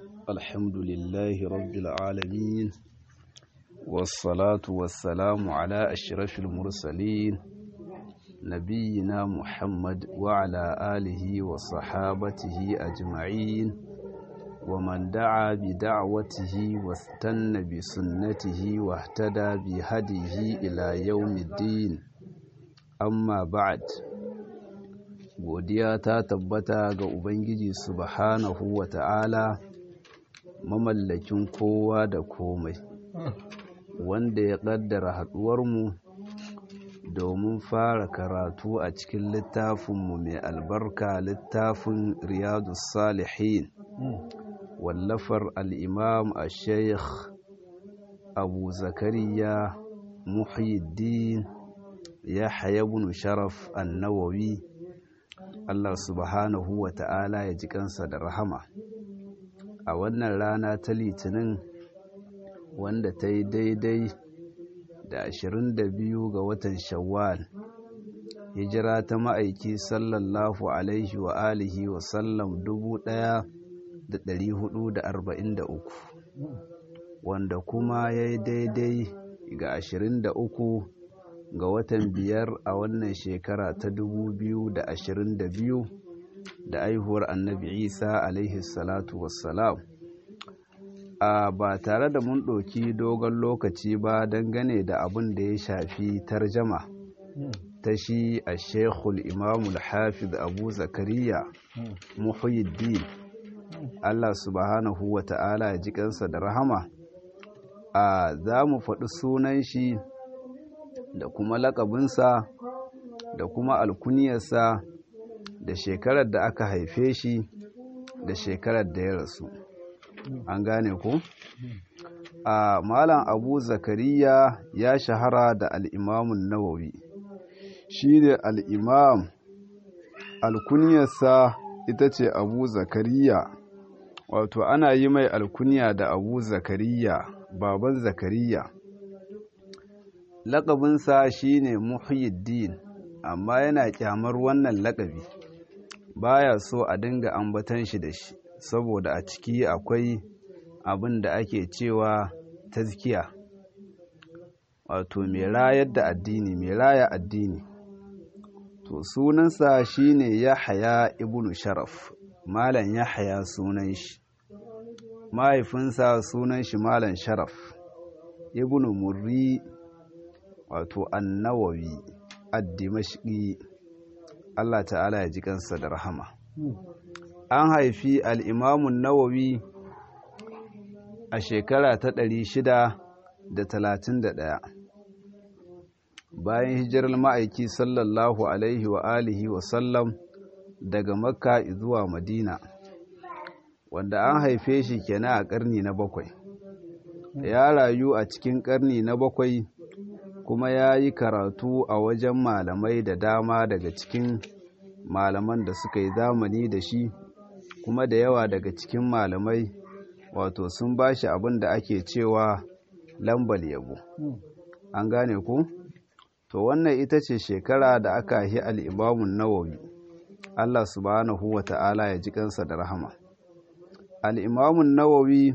الحمد لله رب العالمين والصلاة والسلام على أشرف المرسلين نبينا محمد وعلى آله وصحابته أجمعين ومن دعا بدعوته واستنى بسنته واهتدى بهديه إلى يوم الدين أما بعد godiya ta tabbata ga Ubangiji subhanahu wa ta'ala mamallakin kowa da komai wanda ya ƙaddara haɗuwarmu domin fara karatu a cikin littafinmu mai albarka littafin riyadu salihin wallafar al'imam a sheikh abu zakariya muhyiddin ya hayabunu sharaf annawawi Allah subhanahu wa ta'ala ya ji kansa da rahama a wannan rana ta litinin wanda ta yi daidai da 22 ga watan shawwal hijira ta ma'aiki sallallahu alaihi wa alihi wa sallam 1443 wanda kuma ya yi daidai ga 23 ga watan biyar a wannan shekara ta 2022 da aihuwar annabi isa alaihi salatu wassalam a ba tare da mun ɗauki dogon lokaci ba dangane da abin da ya shafi tarjama ta shi a shekul imamul hafiz abu zakariya muhyiddin allah subhanahu wa ta'ala ya ji kansa da rahama a za mu faɗi sunan shi da kuma lakabinsa da kuma alkuniyarsa da shekarar da aka haife shi da shekarar da ya rasu an gane ku a malam abu zakariya ya shahara da al'imamun nawawi shi ne al'imam alkuniyarsa ita ce abu zakariya wato ana yi mai alkuniya da abu zakariya baban zakariya laƙabinsa shine muhyiddin amma yana kyamar wannan laƙabi baya so a dinga ambatan shi da shi saboda a ciki akwai abin da ake cewa tazkiya wato mai rayar da addini mai raya addini to sunansa shine yahaya ibnu sharaf malam yahaya sunan shi mahaifinsa sunan shi malam sharaf ibnu murri wato annawawi addimashki Allah ta'ala ya ji kansa da rahama an haifi al'imamun nawawi a shekara ta ɗari shida da talatin da ɗaya bayan hijirar ma'aiki sallallahu alaihi wa alihi wa sallam daga makka zuwa madina wanda an haife shi kenan a ƙarni na bakwai ya rayu a cikin ƙarni na bakwai kuma ya yi karatu a wajen malamai da dama daga cikin malaman da suka yi zamani da shi kuma da yawa daga cikin malamai wato sun ba shi abin da ake cewa lambal yabo an gane ku to wannan ita ce shekara da aka yi al'imamun nawawi allah subhanahu wa ta'ala ya ji kansa da rahama al'imamun nawawi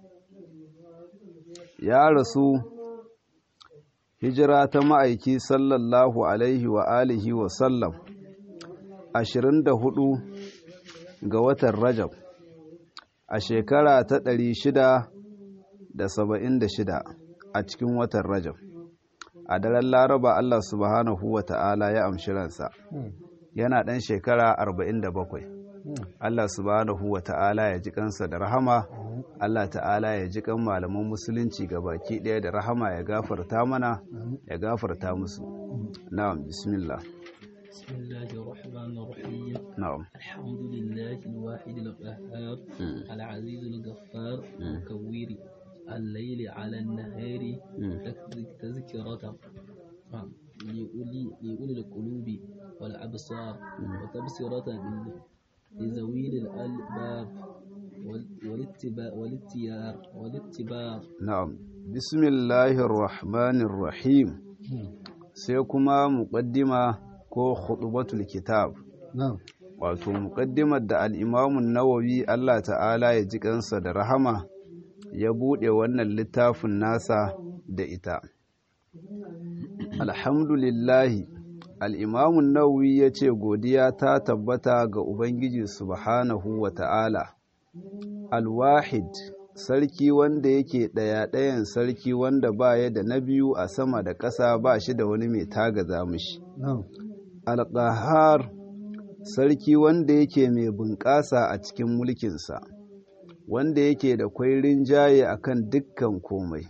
ya rasu hijira ta ma'aiki sallallahu alaihi wa alihi wa sallam ashirin da hudu ga watan rajab a shekara ta ɗari shida da saba'in da shida a cikin watan rajab a daren laraba allah subhanahu wa ta'ala ya amshi ransa yana ɗan shekara arba'in da bakwai allah subhanahu wa ta'ala ya ji kansa da rahama Allah ta'ala ya ji kan malaman musulunci ga baki ɗaya da rahama ya gafarta mana ya gafarta musu na'am bismillah بسم الله الرحمن الرحيم na'am الحمد لله الواحد القهار العزيز الغفار مكور الليل على النهار تك- تذكرة نعم. لأولي, لأولي القلوب والأبصار وتبصرة لل- لذوي الألباب وال- والاتباع والاتيار والاتباع na'am bismillahir rahmanir rahim sai kuma muqaddima ko khutbatul kitab نعم wato muƙaddimar da al'imamun nawawi Allah ta'ala ya ji kansa da rahama ya buɗe wannan littafin nasa da ita alhamdulillahi al'imamun nawawi ya ce godiya ta tabbata ga ubangiji subhanahu wa ta'ala alwahid sarki wanda yake ɗaya-ɗayan sarki wanda baya da na biyu a sama da ƙasa ba shi da wani mai tagaza mishi alƙahar sarki wanda yake mai bunƙasa a cikin mulkinsa wanda yake da kwairin jaye akan dukkan komai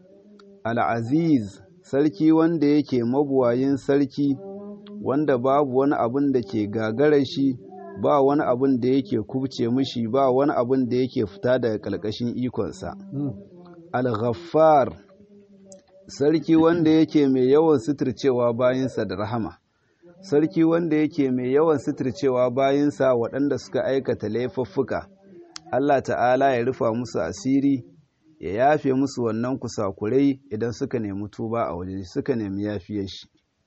al'aziz sarki wanda yake mabuwayin sarki wanda babu wani abin da ke gagara shi ba wani abin da yake kubce mishi ba wani abin da yake fita daga ƙarƙashin ikonsa al-ghaffar sarki wanda yake mai yawan suturcewa bayansa da rahama sarki wanda yake mai yawan suturcewa bayansa waɗanda suka aikata laifuffuka Allah ta'ala ya rufa musu asiri ya yafe musu wannan kusakurai idan suka nemi tuba a waje suka nemi yafiyar shi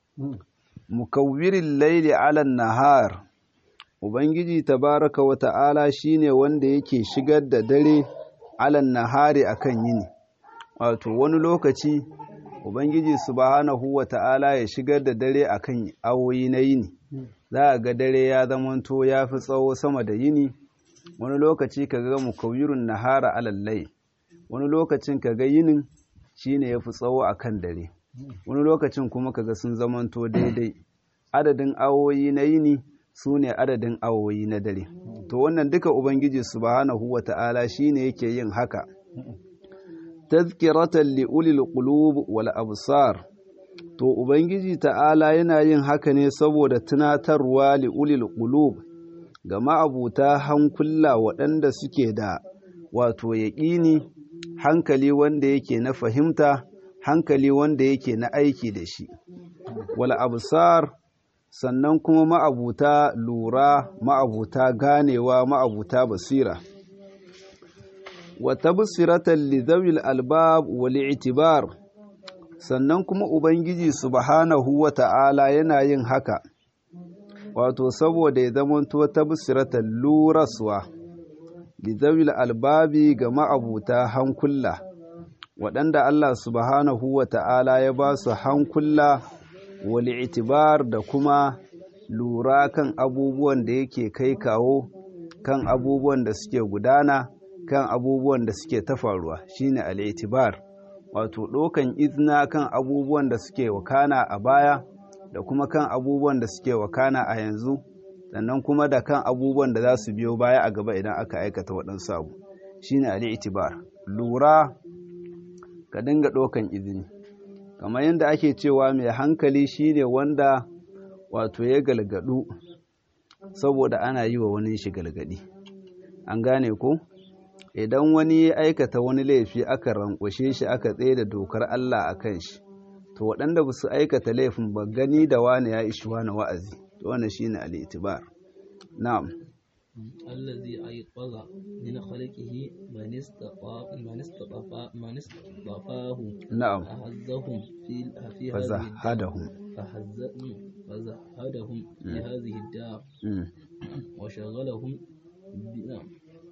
mukawwirin laili alan nahar ubangiji tabaraka wa ta'ala shine wanda yake shigar da dare alan nahari akan yini wato wani lokaci ubangiji subhanahu wa ta'ala ya shigar da dare akan awoyi na yini za a ga dare ya zamanto ya fi tsawo sama da yini wani lokaci ka ga mukawirun nahara alallai wani lokacin ka ga yinin shine ya fi tsawo akan dare wani lokacin kuma ka ga sun zamanto daidai adadin awoyi na yini su ne adadin awoyi na dare to wannan duka ubangiji subhanahu wa ta'ala shine yake yin haka tazkiratan li ulil qulub wal absar to ubangiji ta'ala yana yin haka ne saboda tunatarwa li ulil qulub ga ma'abuta hankula waɗanda suke da wato yaƙini hankali wanda yake na fahimta hankali wanda yake na aiki da shi wal absar sannan kuma ma'abuta lura ma'abuta ganewa ma'abuta basira wa tabsiratan li zawil albab wal i'tibar sannan kuma ubangiji subhanahu wa ta'ala yana yin haka wato saboda ya zamanto tabsiratan luraswa li zawil albabi ga ma'abuta hankula waɗanda Allah subhanahu wa ta'ala ya ba su hankula wal i'tibar da kuma lura kan abubuwan da yake kai kawo kan abubuwan da suke gudana kan abubuwan da suke ta faruwa shine al-itibar wato ɗaukan izina kan abubuwan da suke wakana a baya da kuma kan abubuwan da suke wakana a yanzu sannan kuma da kan abubuwan da za su biyo baya a gaba idan aka aikata waɗansu abu shine al-itibar lura ka dinga ɗaukan izini kamar yadda ake cewa mai hankali shine wanda wato ya galgadu saboda ana yi wa wani shi galgadi an gane ko idan wani ya aikata wani laifi aka rankwashe shi aka tsaye da dokar Allah a kan shi to waɗanda ba su aikata laifin ba gani da wani ya ishi wani wa'azi to wannan shine al-itibar na'am الذي أيقظ من خلقه من استطاع من استطاع من استطاعه نعم فهزهم في في هذه فزهدهم فهزهم فزهدهم في هذه الدار مم. وشغلهم ب- نعم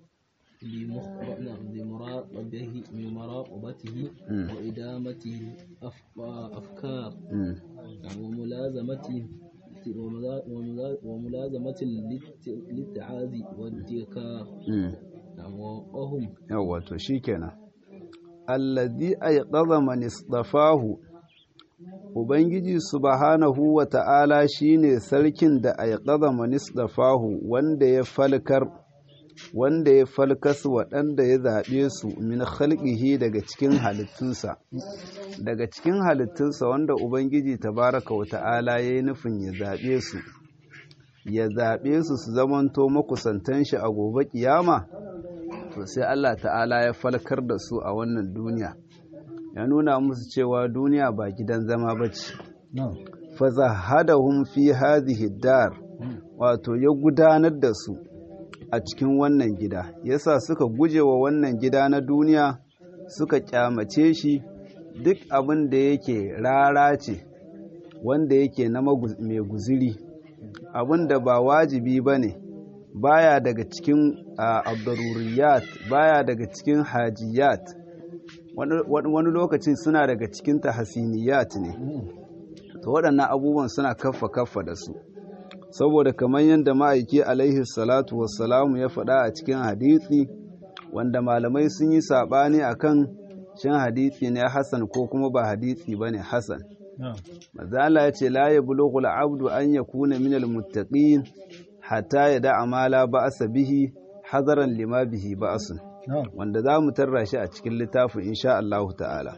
بمخ- نعم بمراقبته بمراقبته مم. وإدامته الأفكار مم. وملازمته وملا- وملا- وملازمة للت- للتعاذي والذكاء مم. وهم yawwa to shikenan allazi ayqadha man istafahu ubangiji subhanahu wa ta'ala shine sarkin da ayqadha man istafahu wanda ya falkar wanda ya falkas waɗanda ya zaɓe su min khalqihi daga cikin halittunsa daga cikin halittunsa wanda ubangiji tabaraka wa ta'ala ya yi nufin ya zaɓe su ya zaɓe su su zamanto makusantan shi a gobe kiyama to sai Allah ta'ala ya falkar da su a wannan duniya ya nuna musu cewa duniya ba gidan zama ba ce fazahadahum fi hadhihi dar wato ya gudanar da su a cikin wannan gida yasa suka guje wa wannan gida na duniya suka kyamace shi duk abin da yake rara ce wanda yake na magu- mai guziri abin da ba wajibi ba ne baya daga cikin abdaruriyat baya daga cikin hajiyat wani lokacin suna daga cikin tahasiniyat ne to waɗannan abubuwan suna kaffa kaffa da su saboda kamar yadda ma'aiki alaihi salatu wassalamu ya faɗa a cikin hadisi wanda malamai sun yi saɓani akan shin hadisi ne hasan ko kuma ba hadisi ba ne hasan mazala ya ce la ya bulughul abdu an yakuna minal muttaqin hatta ya da'a ma la ba'asa bihi hadaran lima bihi ba'asun wanda za mu tarra shi a cikin littafin insha Allah ta'ala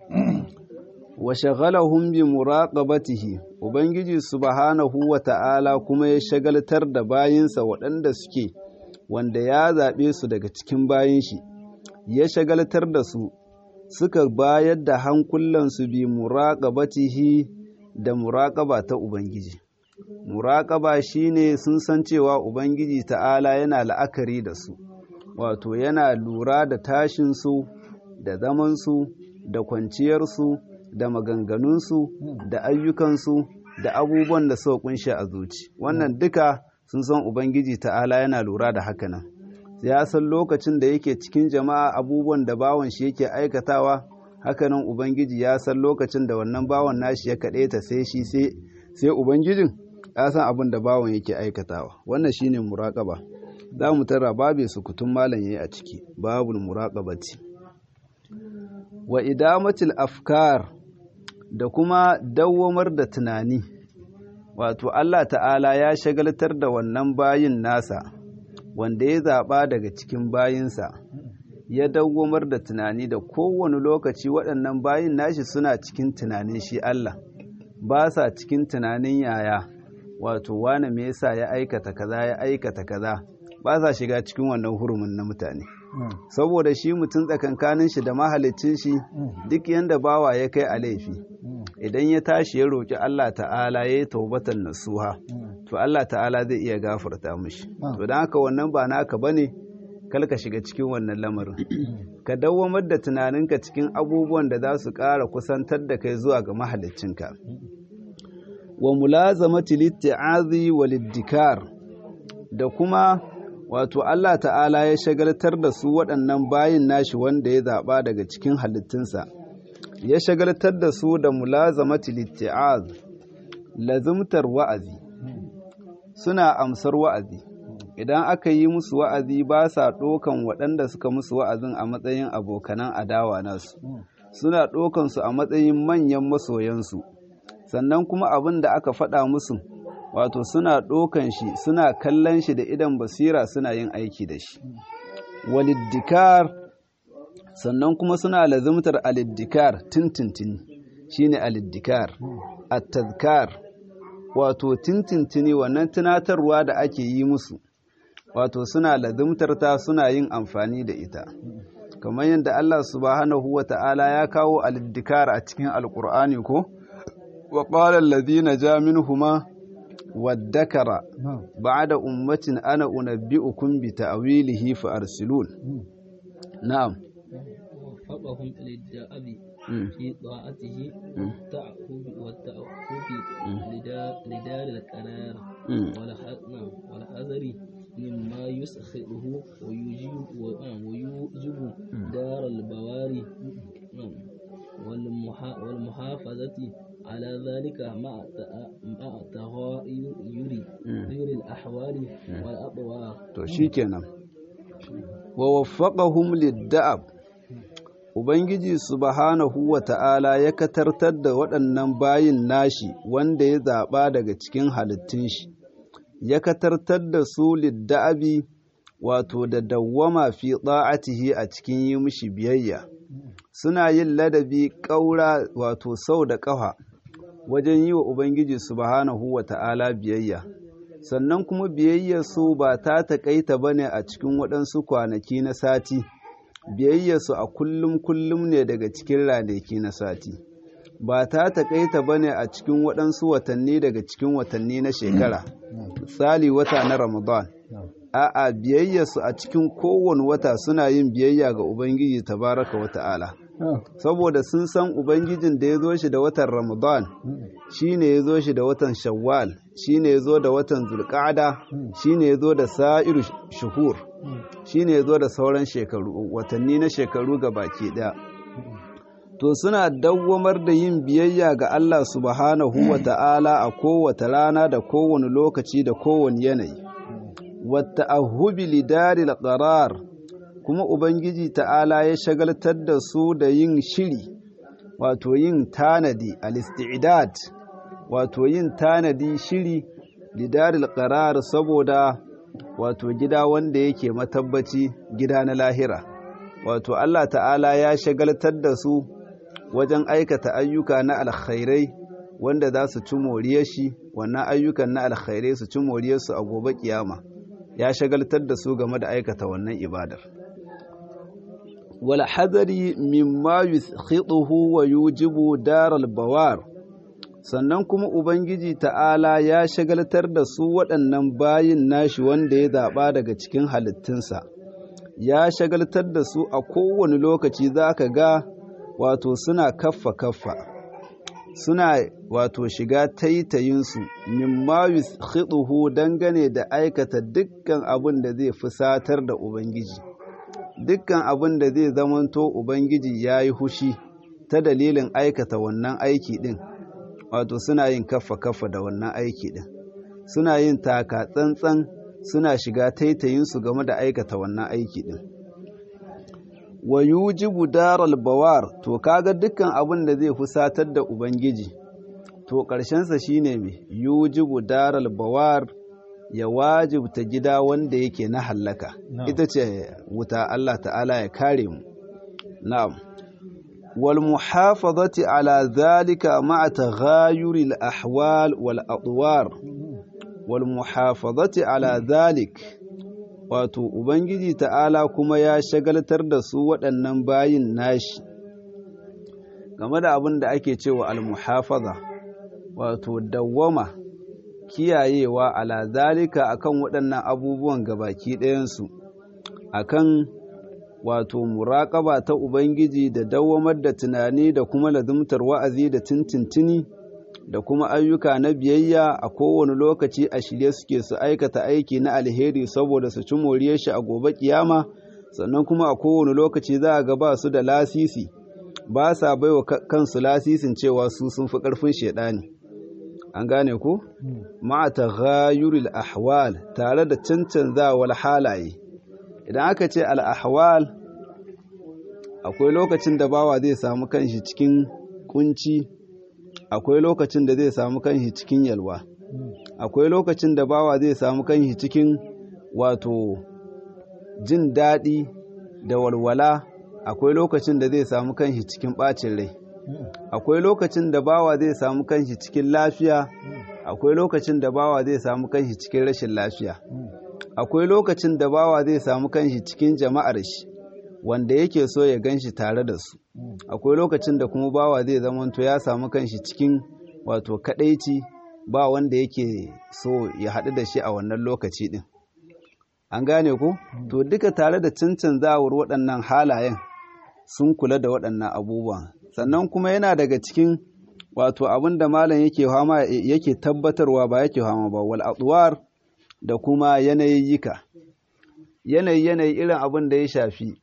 wa shaghalahum bi muraqabatihi ubangiji subhanahu wa ta'ala kuma ya shagaltar da bayinsa waɗanda suke wanda ya zaɓe su daga cikin bayin shi ya shagaltar da su suka bayar da hankulansu bi muraqabatihi da muraqaba ta ubangiji muraqaba shine sun san cewa ubangiji ta'ala yana la'akari da su wato yana lura da tashinsu da zamansu da kwanciyarsu da maganganunsu da ayyukansu da abubuwan da suka kunshi a zuci wannan duka sun san ubangiji ta'ala yana lura da hakanan ya san lokacin da yake cikin jama'a abubuwan da bawan shi yake aikatawa hakanan ubangiji ya san lokacin da wannan bawan nashi ya kaɗe ta sai shi sai ubangijin ya san abin da bawan yake aikatawa wannan shine muraƙaba za mu tara babe sukutun malam yayi a ciki babul muraqabati wa idamatil afkar da kuma dawwamar da tunani wato Allah ta'ala ya shagaltar da wannan bayin nasa wanda ya zaɓa daga cikin bayinsa ya dawwamar da tunani da kowane lokaci waɗannan bayin nashi suna cikin tunanin shi Allah ba sa cikin tunanin yaya wato wane me yasa ya aikata kaza ya aikata kaza ba sa shiga cikin wannan hurumin na mutane saboda shi mutum tsakankanin shi da mahalicin shi duk yanda bawa ya kai a laifi idan ya tashi ya roƙi Allah ta'ala ya yi taubatan nasuha to Allah ta'ala zai iya gafarta mishi to don haka wannan ba naka bane kal ka shiga cikin wannan lamarin ka dawwamar da tunaninka cikin abubuwan da za su ƙara kusantar da kai zuwa ga mahaliccinka wa mulazamati litti'azi wal iddikar da kuma wato Allah ta'ala ya shagaltar da su waɗannan bayin nashi wanda ya zaɓa daga cikin halittunsa ya shagaltar da su da mulazamati litti'az lazumtar wa'azi suna amsar wa'azi idan aka yi musu wa'azi ba sa ɗokan waɗanda suka musu wa'azin a matsayin abokanan adawa nasu suna ɗokan su a matsayin manyan masoyansu sannan kuma abin da aka faɗa musu wato suna ɗokan shi suna kallon shi da idan basira suna yin aiki da shi waliddikar sannan kuma suna lazimtar aliddikar tintintini shine aliddikar at-tazkar wato tintintini wannan tunatarwa da ake yi musu wato suna lazimtar ta suna yin amfani da ita kamar yadda Allah subhanahu wa ta'ala ya kawo aliddikar a cikin alkur'ani ko wa qala alladhina ja minhuma والذكر بعد أمة أنا أنبئكم بتأويله فأرسلون نعم وفقهم للدأب في طاعته والتعقب والتعقب لدار القرار والحذر مما يسخره ويجيب ويوجب دار البواري والمحافظة على ذلك مع مع تغير غير الأحوال والأطوار to shikenan wa waffaqahum lid-da'ab Ubangiji subhanahu wa ta'ala ya katartar da waɗannan bayin nashi wanda ya zaɓa daga cikin halittun shi, ya katartar da su lidda'abi wato da dawwama fi ɗa'atihi a cikin yi mishi biyayya, suna yin ladabi ƙaura wato sau da ƙafa wajen yi wa Ubangiji subhanahu wa ta'ala biyayya. Sannan kuma biyayyarsu ba ta taƙaita ba ne a cikin waɗansu kwanaki na sati. biyayyarsu a kullum kullum ne daga cikin ranaki na sati ba ta taƙaita ba ne a cikin waɗansu watanni daga cikin watanni na shekara misali wata na ramadan a'a biyayyarsu a cikin kowane wata suna yin biyayya ga ubangiji tabaraka wa ta'ala saboda sun san ubangijin da ya zo shi da watan ramadan shine ya zo shi da watan shawwal shine ya zo da watan zulqa'ada shine ya zo da sa'iru shuhur shine ya zo da sauran shekaru watanni na shekaru ga baki daya to suna dawwamar da yin biyayya ga Allah subhanahu wa ta'ala a kowace rana da kowane lokaci da kowane yanayi wata ahubi lidaril qarar kuma ubangiji ta'ala ya shagaltar da su da yin shiri wato yin tanadi al-isti'dad wato yin tanadi shiri lidaril qarar saboda wato gida wanda yake matabbaci gida na lahira wato Allah ta'ala ya shagaltar da su wajen aikata ayyuka na alkhairai wanda za su ci moriyar shi wannan ayyukan na alkhairai su ci moriyarsu a gobe kiyama ya shagaltar da su game da aikata wannan ibadar wal hadari mimma yukhituhu wa yujibu daral bawar sannan kuma ubangiji ta'ala ya shagaltar da su waɗannan bayin nashi wanda ya zaɓa daga cikin halittunsa ya shagaltar da su a kowane lokaci za ka ga wato suna kaffa kaffa suna wato shiga taitayinsu mimma yukhituhu dangane da aikata dukkan abin da zai fusatar da ubangiji dukkan abin da zai zamanto ubangiji ya yi hushi ta dalilin aikata wannan aiki din wato suna yin kaffa kaffa da wannan aiki din suna yin taka tsantsan suna shiga taitayinsu game da aikata wannan aiki din wa yujibu daral bawar to kaga dukkan abin da zai fusatar da ubangiji to ƙarshensa shine me yujibu daral bawar ya wajibta gida wanda yake na hallaka ita ce wuta Allah ta'ala ya kare mu na'am wal muhafazati ala zalika ma'a taghayuri al ahwal wal adwar wal muhafazati ala zalik wato Ubangiji ta'ala kuma ya shagaltar da su waɗannan bayin nashi game da abin da ake cewa almuhafaza wato dawwama kiyayewa ala zalika akan waɗannan abubuwan gabaki ɗayansu akan wato muraƙaba ta Ubangiji da dawwamar da tunani da kuma lazumtar wa'azi da tintintini da kuma ayyuka na biyayya a kowane lokaci a shirye suke su aikata aiki na alheri saboda su ci moriyar shi a gobe kiyama sannan kuma a kowane lokaci za a ga ba su da lasisi ba sa baiwa kansu lasisin cewa su sun fi ƙarfin shaidani an gane ku ma'a taghayyuril ahwal tare da cancanzawar halaye idan aka ce al ahwal akwai lokacin da bawa zai samu kanshi cikin kunci akwai lokacin da zai samu kanshi cikin yalwa akwai lokacin da bawa zai samu kanshi cikin wato jin daɗi da walwala akwai lokacin da zai samu kanshi cikin ɓacin rai akwai lokacin da bawa zai samu kanshi cikin lafiya akwai lokacin da bawa zai samu kanshi cikin rashin lafiya akwai lokacin da bawa zai samu kanshi cikin jama'ar shi wanda yake so ya gan shi tare da su akwai lokacin da kuma bawa zai zamanto ya samu kanshi cikin wato kadaici ba wanda yake so ya haɗu da shi a wannan lokaci ɗin an gane ku to duka tare da cancanzawar waɗannan halayen sun kula da waɗannan abubuwan sannan kuma yana daga cikin wato abin da malam yake hama yake tabbatarwa ba yake hama ba wal adwar da kuma yanayiyyika yanayi yanayi irin abin da ya shafi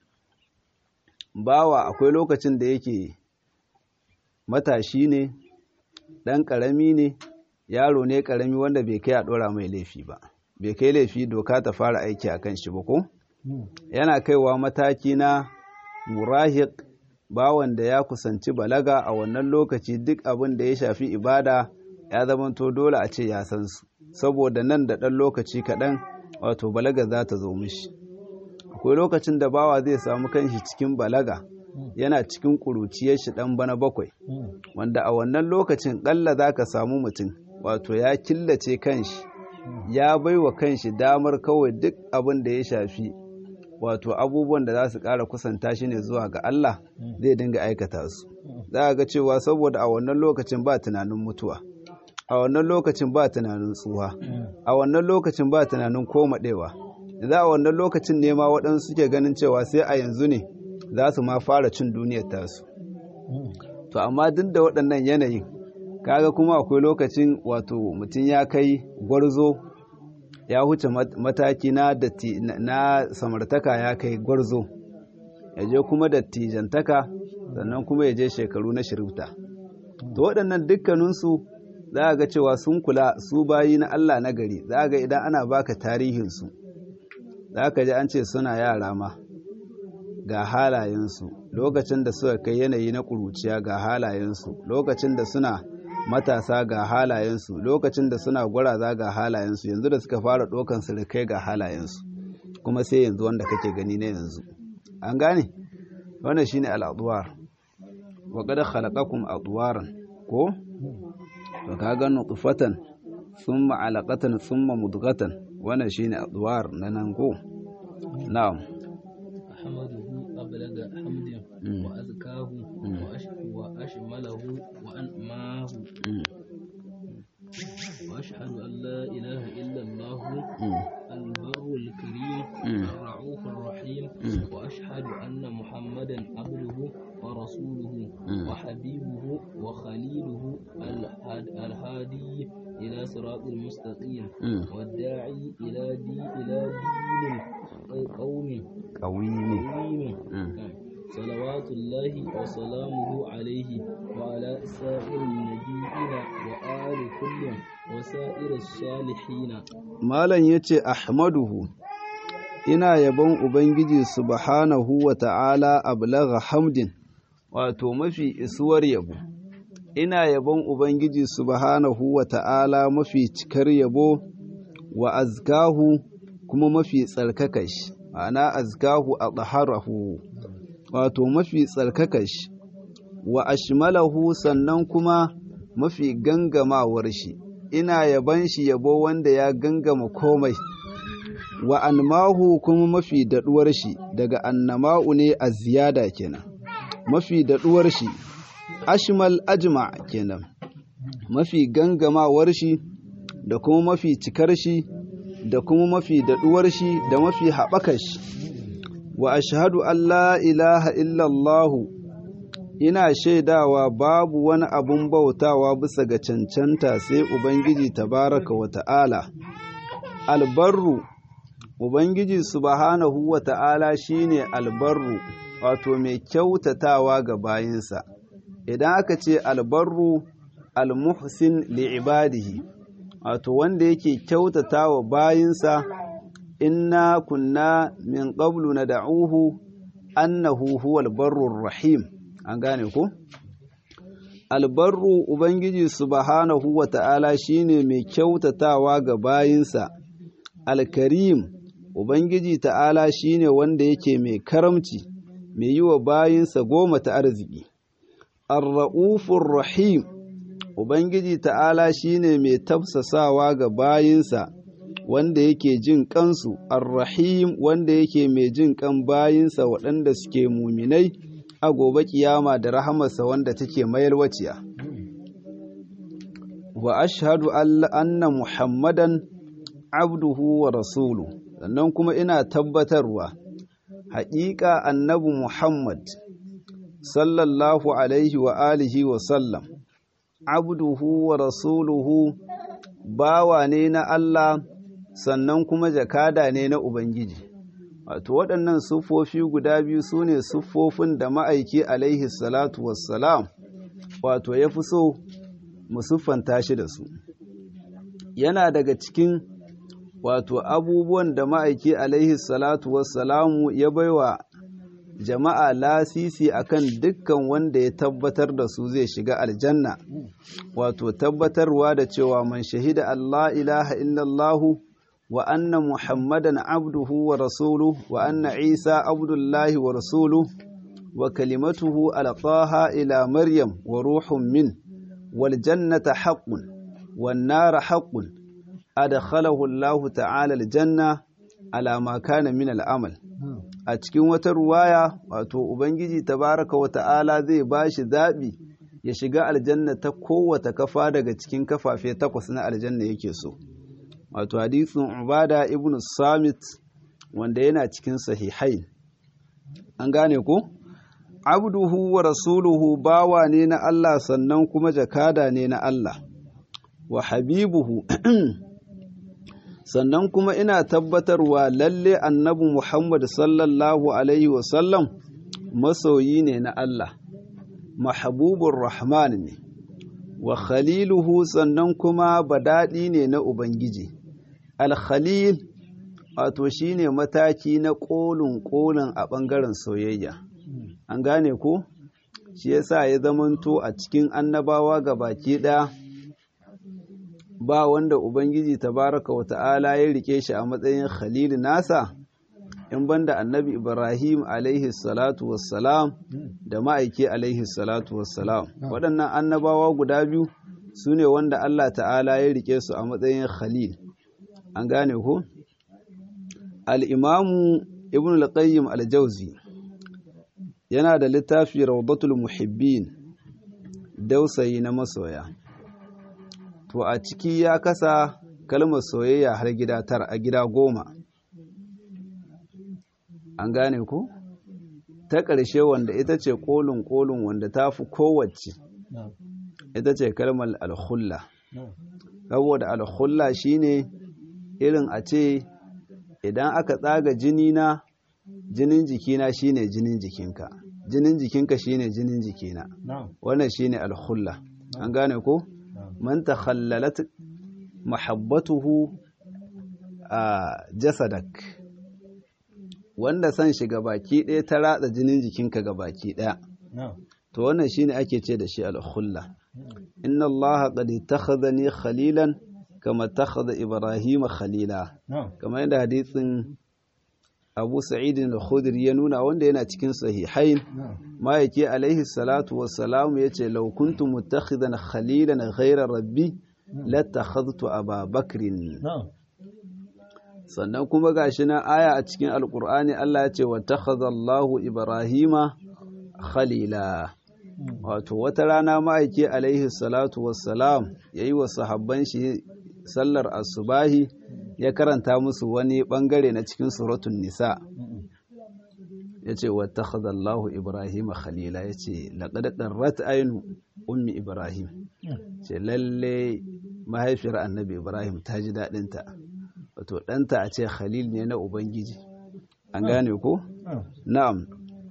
bawa akwai lokacin da yake matashi ne ɗan ƙarami ne yaro ne ƙarami wanda bai kai a ɗora mai laifi ba bai kai laifi doka ta fara aiki a kan shi ba ko yana kaiwa mataki na murahik bawan da ya kusanci balaga a wannan lokaci duk abin da ya shafi ibada ya zamanto dole a ce ya san su saboda nan da ɗan lokaci kaɗan wato balaga za ta zo mishi akwai lokacin da bawa zai samu kanshi cikin balaga yana cikin ƙuruciyar shi ɗan bana bakwai wanda a wannan lokacin ƙalla za ka samu mutum wato ya killace kanshi ya baiwa kanshi damar kawai duk abin da ya shafi wato abubuwan da za su ƙara kusanta shi ne zuwa ga Allah zai dinga aikata su za a ga cewa saboda a wannan lokacin ba tunanin mutuwa a wannan lokacin ba tunanin tsuwa a wannan lokacin ba tunanin komaɗewa za a wannan lokacin ne ma waɗansu suke ganin cewa sai a yanzu ne za su ma fara cin duniyar tasu to amma duk da waɗannan yanayin kaga kuma akwai lokacin wato mutum ya kai gwarzo ya huce mataki na datti na samartaka ya kai gwarzo ya je kuma dattijantaka sannan kuma ya je shekaru na shirifta to waɗannan dukkaninsu za a ga cewa sun kula su bayi na Allah na gari za a ga idan ana baka tarihinsu za ka ji an ce suna yara ma ga halayensu lokacin da suka kai yanayi na ƙuruciya ga halayensu lokacin da suna matasa ga halayensu lokacin da suna gwaraza ga halayensu yanzu da suka fara ɗaukan sirikai ga halayensu kuma sai yanzu wanda kake gani na yanzu an gane wannan shine al'adwar wa qad khalaqakum adwaran ko to kaga nutfatan thumma alaqatan thumma mudghatan wannan shine adwar na nan ko na'am ahmaduhu ablaga hamdin wa azkahu wa ashmalahu wa anmahu وأشهد أن لا إله إلا الله البر الكريم الرعوف الرحيم وأشهد أن محمدا عبده ورسوله وحبيبه وخليله الهادي إلى صراط المستقيم والداعي إلى دي إلى دين قوم قويم صلوات الله وسلامه عليه وعلى سائر النبيين وآل كل وسائر الصالحين مالن yace ahmaduhu ina yabon ubangiji subhanahu wa ta'ala ablagha hamdin wato mafi isuwar yabo ina yabon ubangiji subhanahu wa ta'ala mafi cikar yabo wa azkahu kuma mafi tsarkakashi ma'ana azkahu a tsaharahu wato mafi tsarkakashi wa ashmalahu sannan kuma mafi gangamawar shi ina yaban shi yabo wanda ya gangama komai wa anmahu kuma mafi daɗuwar shi daga annama'u ne a ziyada kenan mafi daɗuwar shi ashmal ajma kenan mafi gangamawar shi da kuma mafi cikar shi da kuma mafi daɗuwar shi da mafi haɓakar shi wa ashhadu an la ilaha illallahu ina shaidawa babu wani abun bautawa bisa ga cancanta sai ubangiji tabaraka wa ta'ala albarru ubangiji subhanahu wa ta'ala shine albarru wato mai kyautatawa ga bayinsa idan aka ce albarru almuhsin li'ibadihi wato wanda yake kyautatawa bayinsa inna kunna min qablu nad'uhu annahu huwal barrur rahim an gane ko albarru ubangiji subhanahu wa ta'ala shine mai kyautatawa ga bayinsa alkarim ubangiji ta'ala shine wanda yake mai karamci mai yi wa bayinsa goma ta arziki arra'ufur rahim ubangiji ta'ala shine mai tafsasawa ga bayinsa wanda yake jin kansu arrahim wanda yake mai jin kan bayinsa waɗanda suke muminai a gobe kiyama da rahamarsa wanda take mayarwaciya wa ashhadu anna muhammadan abduhu wa rasulu sannan kuma ina tabbatarwa haƙiƙa annabi muhammad sallallahu alaihi wa alihi wa sallam abduhu wa rasuluhu bawa ne na Allah sannan kuma jakada ne na Ubangiji. Wato waɗannan siffofi guda biyu su ne siffofin da ma'aiki alaihi salatu wassalam wato ya fi so mu siffanta shi da su. Yana daga cikin wato abubuwan da ma'aiki alaihi salatu wassalamu ya baiwa jama'a lasisi akan dukkan wanda ya tabbatar da su zai shiga aljanna wato tabbatarwa da cewa man shahida Allah ilaha illallahu wa anna muhammadan abduhu wa rasuluhu wa anna isa abdullahi wa rasuluhu wa kalimatuhu alqaha ila maryam wa ruhun min wal jannata haqqun wan nara haqqun adkhalahu Allah ta'ala aljanna ala ma kana min al'amal a cikin wata ruwaya wato ubangiji tabaraka wa ta'ala zai bashi zaɓi ya shiga aljanna ta kowata kafa daga cikin kafafe takwas na aljanna yake so wato hadisin ubada ibn samit wanda yana cikin sahihai an gane ko abduhu wa rasuluhu bawa ne na Allah sannan kuma jakada ne na Allah wa habibuhu sannan kuma ina tabbatarwa lalle annabi Muhammad sallallahu alaihi wasallam masoyi ne na Allah mahabubur rahman ne wa khaliluhu sannan kuma badaɗi ne na Ubangiji al-khalil wato shine mataki na ƙolin ƙolin a ɓangaren soyayya an gane ko shi yasa ya zamanto a cikin annabawa ga baki ɗaya ba wanda ubangiji tabaraka wa ta'ala ya rike shi a matsayin khalil nasa in banda annabi ibrahim alaihi salatu wassalam da ma'aiki alaihi salatu wassalam waɗannan annabawa guda biyu su ne wanda allah ta'ala ya rike su a matsayin khalil an gane ko al'imamu ibn al-qayyim al-jauzi yana da littafi rawdatul muhibbin dausayi na masoya to a ciki ya kasa kalmar soyayya har gida tara a gida goma an gane ku ta ƙarshe wanda ita ce ƙolin ƙolin wanda ta fi kowace ita ce kalmar alhulla saboda alhulla shine irin a ce idan aka tsaga jini na jinin jikina shine jinin jikinka jinin jikinka shine jinin jikina wannan shine alhulla an gane ko man takhallalat mahabbatuhu a jasadak wanda san shiga baki ɗaya ta ratsa jinin jikinka ga baki ɗaya to wannan shine ake ce da shi alhulla inna allaha qad ittakhadhani khalilan kama takhadha ibrahima khalila kamar yadda hadisin abu sa'id al-khudri ya nuna wanda yana cikin sahihain ma yake alaihi salatu wassalam yace law kuntu muttakhidan khalilan ghayra rabbi latakhadhtu aba bakrin sannan kuma gashi na aya a cikin alqur'ani Allah ya ce wa takhadha Allahu ibrahima khalila wato wata rana ma'aiki alaihi salatu wassalam yayi wa sahabban shi sallar asubahi ya karanta musu wani bangare na cikin suratun nisa ya ce wata khazallahu ibrahim khalila ya ce laƙaɗaɗɗen rat'ainu ummi ibrahim ce lalle mahaifiyar annabi ibrahim ta ji daɗinta wato ɗanta a ce khalil ne na ubangiji an gane ko? na'am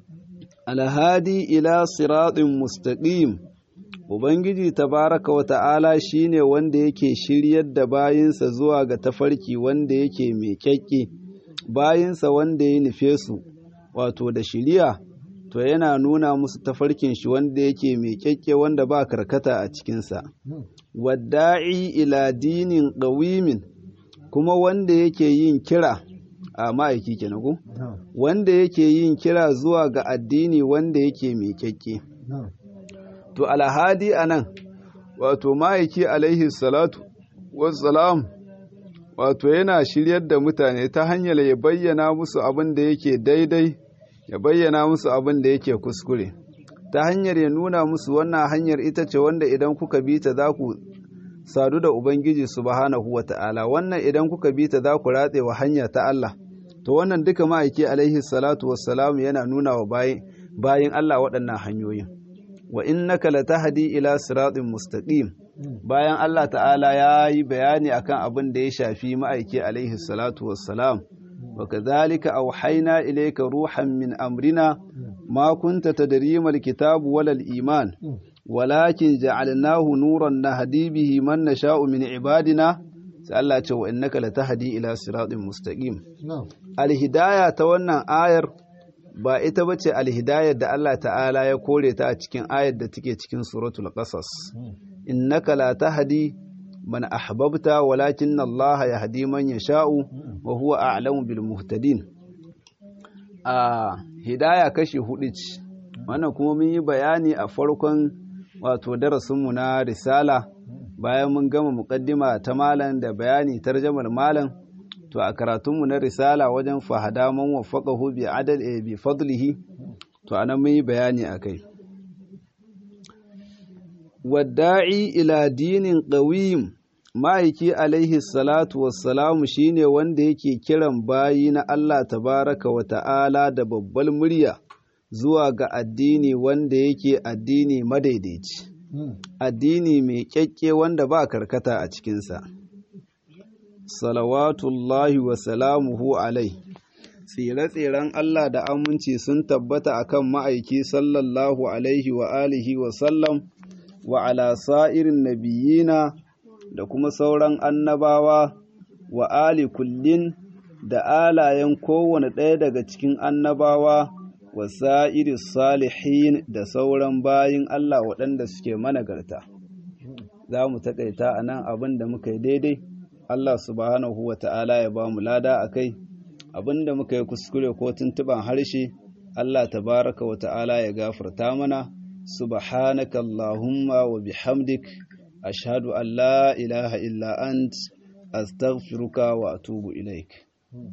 alhadi ila siratin mustaqim Ubangiji tabaraka wa ta'ala shi ne wanda yake shiryar da bayinsa zuwa ga tafarki wanda yake mai kyakke, bayinsa wanda ya nufe su, wato da shiriya, to yana nuna musu tafarkin shi wanda yake mai kyakke wanda ba karkata a cikinsa. Wadda'i ila dinin ƙawimin, kuma wanda yake yin kira, a ma'aiki kenan wanda yake yin kira zuwa ga addini wanda yake mai kyakke. to alhadi a nan wato ma'aiki alaihi salatu wassalam wato yana shiryar da mutane ta hanyar ya bayyana musu abin da yake daidai ya bayyana musu abin da yake kuskure ta hanyar ya nuna musu wannan hanyar ita ce wanda idan kuka bi ta za ku sadu da ubangiji subhanahu wa ta'ala wannan idan kuka bi ta za ku ratse wa hanya ta Allah to wannan duka ma'aiki alaihi salatu wassalam yana nuna wa bayin Allah waɗannan hanyoyin wa innaka latahdi ila siratin mustaqim bayan Allah ta'ala ya yi bayani akan abin da ya shafi ma'aiki alaihi salatu wassalam wa kadhalika awhayna ilayka ruhan min amrina ma kunta tadri mal kitab wala al iman walakin ja'alnahu nuran nahdi bihi man nasha'u min ibadina sai Allah ce wa innaka latahdi ila siratin mustaqim al hidayah ta wannan ayar ba ita ba ce alhidayar da Allah ta'ala ya kore ta a cikin ayar da take cikin suratul qasas innaka la tahdi man ahbabta walakin Allah yahdi man yasha'u wa huwa a'lamu bil muhtadin a hidaya kashi hudu ce wannan kuma mun yi bayani a farkon wato darasinmu na risala bayan mun gama muqaddima ta malam da bayani tarjamar malam to a karatunmu na risala wajen fahada man waffaqahu bi adal e bi fadlihi to anan mun yi bayani akai wadda'i ila dinin qawim ma'aiki alaihi salatu wassalamu shine wanda yake kiran bayi na Allah tabaraka wa ta'ala da babbal murya zuwa ga addini wanda yake addini madaidaici addini mai kyakke wanda ba karkata a cikinsa salawatullahi wa salamuhu alai tsire-tsiren Allah da aminci sun tabbata akan ma'aiki sallallahu alaihi wa alihi wa sallam wa ala sa'irin nabiyina da kuma sauran annabawa wa ali kullin da alayen kowane ɗaya daga cikin annabawa wa sa'iri salihin da sauran bayin Allah waɗanda suke managarta. Za mu taƙaita a nan abin da muka yi daidai, Allah subhanahu wa ta'ala ya ba mu lada a kai, abin da muka yi kuskure ko tuntuɓan harshe, Allah tabaraka wa ta'ala ya gafarta mana, subhanaka Allahumma wa bihamdik, ashhadu an la ilaha illa ant, astaghfiruka wa atubu ilaik.